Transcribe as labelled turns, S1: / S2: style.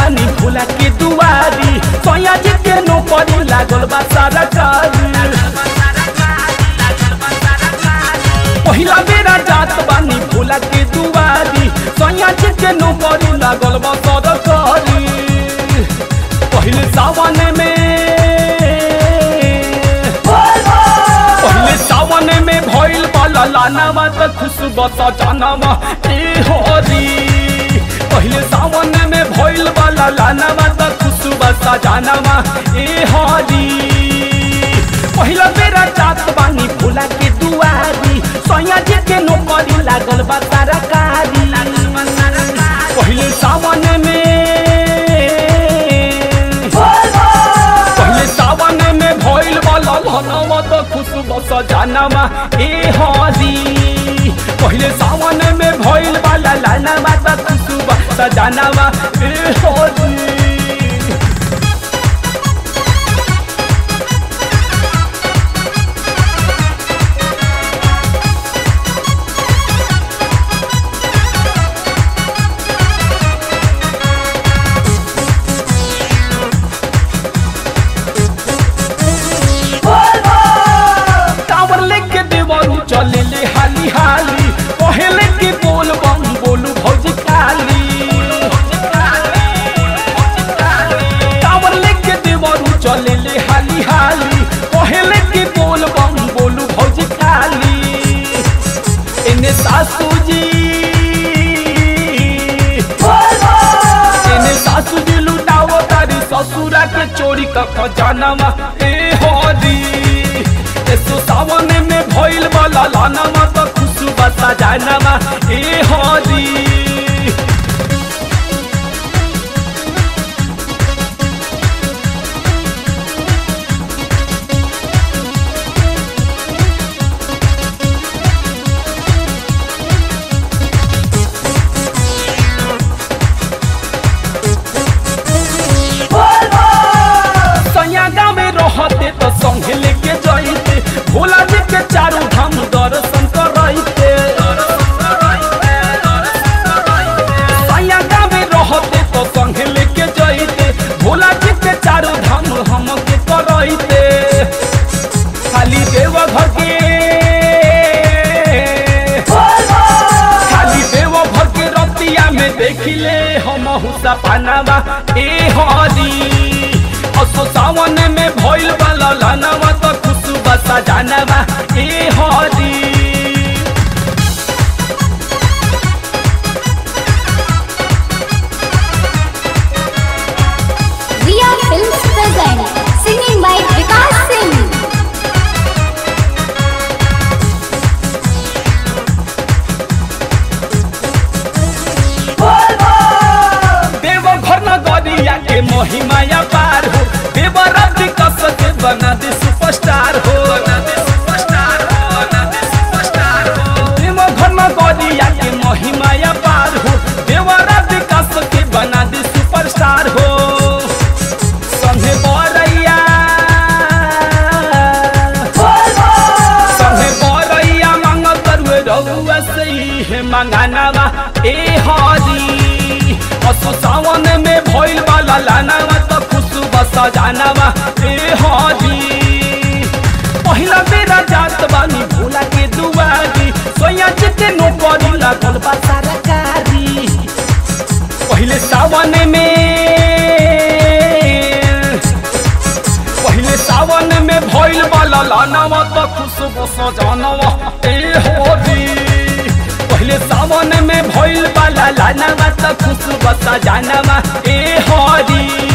S1: बानी भोला के दुआरी सोया जी के नौकरी लागल बा सरकारी पहिला बेरा जात बानी भोला के दुआरी सोया जी के नौकरी लागल बा सरकारी पहले सावन में पहले सावन में भइल बाला लानावा त खुशबू सजानावा ए होरी पहले सावन में भइल बाला लानावा त खुशबू सजानावा ए होरी पहिला बेरा जात बानी भोला के दुआरी सैया जी के नौकरी लागल बा सरकारी पहले सावन में पहले सावन में भइल वाला लहनावा त खुशबू सजानावा ए हरी पहले सावन में भइल वाला लानावा त खुशबू सजानावा ए हरी टावर लेके देवरू चले ले हाली हाली पहले के बोल बम बोलू भौजी काली टावर लेके देवरू चले ले हाली हाली पहले के बोल बम बोलू भौजी काली इन्हें सासू जी इन्हें सासू जी लुटाओ तारी ससुरा के चोरी का खजानावा ए होरी एसो सावन में भइल वाला लानामा त खुशबा सजानामा ए होरी सैया गाँव में रहते तो संगे लेके जाइते भोला जी के चारों धाम दर्शन करते सैया गाँव में रहते तो संगे लेके जाइते भोला जी के चारों धाम हम के करते खाली देव घर के खाली देव घर के रतिया में देखिले हम हुसा पानावा ए हरी असो सावन में भइल वाला लानावा त खुशबा सजानावा ए हरी
S2: Riya Films present singing by Vikas Singh.
S1: देव घर नगरिया के महिमाया पार हो देव रब कस के बना दे सुपरस्टार हो देव घर नगरिया के महिमाया पार हो देव रब कस के बना दे सुपरस्टार हो संगे बरैया संगे बरैया मांगत रुए रउआ से हे मंगानावा ए हरी असो सावन में भइल वाला लानावा त खुशबा सजानावा ए हरी पहिला बेरा जात बानी भोला के दुआरी सोया चिते नौकरी लागल बा सरकारी पहिले सावन में पहिले सावन में भइल वाला लानावा त खुशबू सजानावा ए होरी पहिले सावन में भइल वाला लानावा त खुशबू सजानावा ए होरी